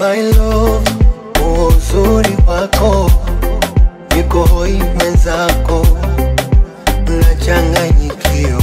my love, uzuri wako niko hoi mwenzako, nachanganyikiwa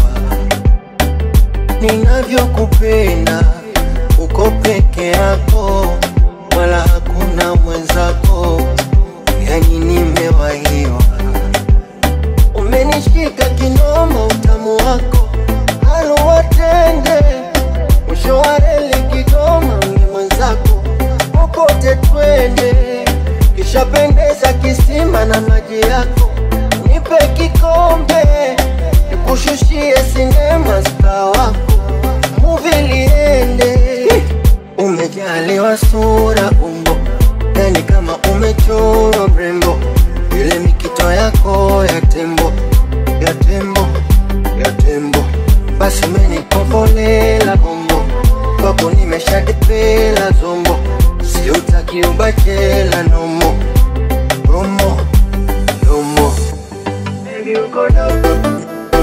ninavyokupenda, uko peke yako, wala hakuna mwenzako, yani nimewahiwa. Umenishika kinoma, utamu wako haluwatende, mwisho wa reli Kigoma, ni mwenzako, popote twende, kishapendeza kisima na maji yako, nipe kikombe, nikushushie sinema star wako, muvi liende. Umejaliwa sura umbo, yani kama umechorwa mrembo, ile mikito yako ya tembo, ya tembo, ya tembo, basi umenipopolela bombo, kwako nimeshadipela zombo, siutaki ubachela nomo, romo, romo, baby uko dogo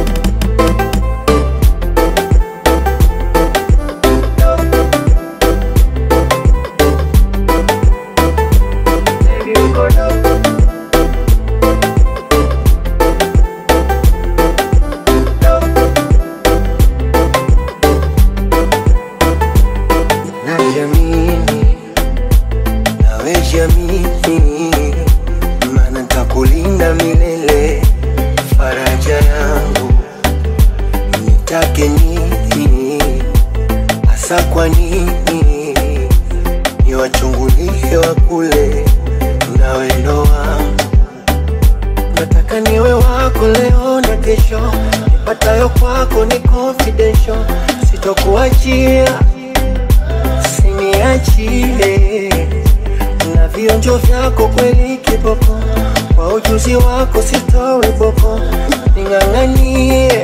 Baby, uko dogo. Dogo. Najiamini, nawe jiamini, maana nitakulinda milele, faraja yangu nitake nini hasa kwa nini niwachungulie wa kule na wendo wangu nataka niwe wako leo na kesho nipatayo kwako ni confidential sitokuachia siniachie na vionjo vyako kweli kiboko kwa ujuzi wako sitowe boko ning'ang'anie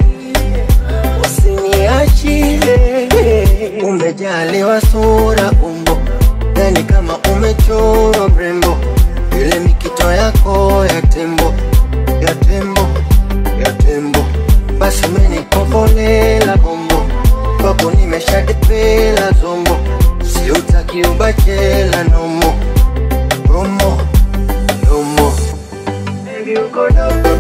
usiniachie umejaliwa sura umbo yani kama umechorwa mrembo ile mikito yako ya tembo ya tembo ya tembo basi umenipopolela bombo kwako nimeshadipela zombo siutaki ubachela nomo romo romo Baby, uko dogo